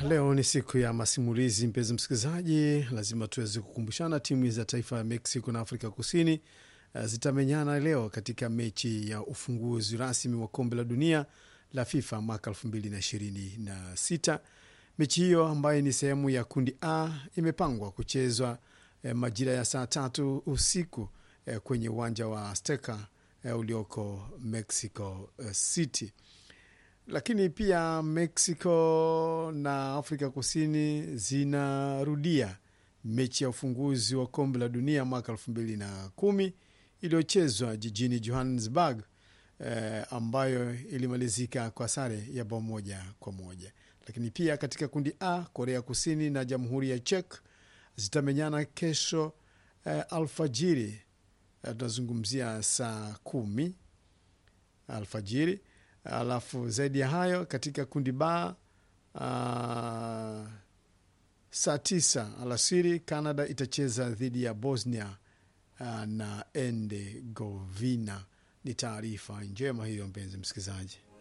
leo ni siku ya masimulizi, mpenzi msikilizaji, lazima tuweze kukumbushana timu za taifa ya Mexico na Afrika Kusini uh, zitamenyana leo katika mechi ya ufunguzi rasmi wa kombe la dunia la FIFA mwaka 2026. Mechi hiyo ambayo ni sehemu ya kundi A imepangwa kuchezwa eh, majira ya saa tatu usiku eh, kwenye uwanja wa Azteca eh, ulioko Mexico eh, City lakini pia Mexico na Afrika Kusini zinarudia mechi ya ufunguzi wa kombe la dunia mwaka elfu mbili na kumi iliyochezwa jijini Johannesburg eh, ambayo ilimalizika kwa sare ya bao moja kwa moja. Lakini pia katika kundi A, Korea Kusini na Jamhuri ya Czech zitamenyana kesho eh, alfajiri. Eh, tunazungumzia saa kumi alfajiri alafu zaidi ya hayo katika kundi ba uh, saa tisa alasiri Canada itacheza dhidi ya Bosnia uh, na Herzegovina. Ni taarifa njema hiyo, mpenzi msikilizaji.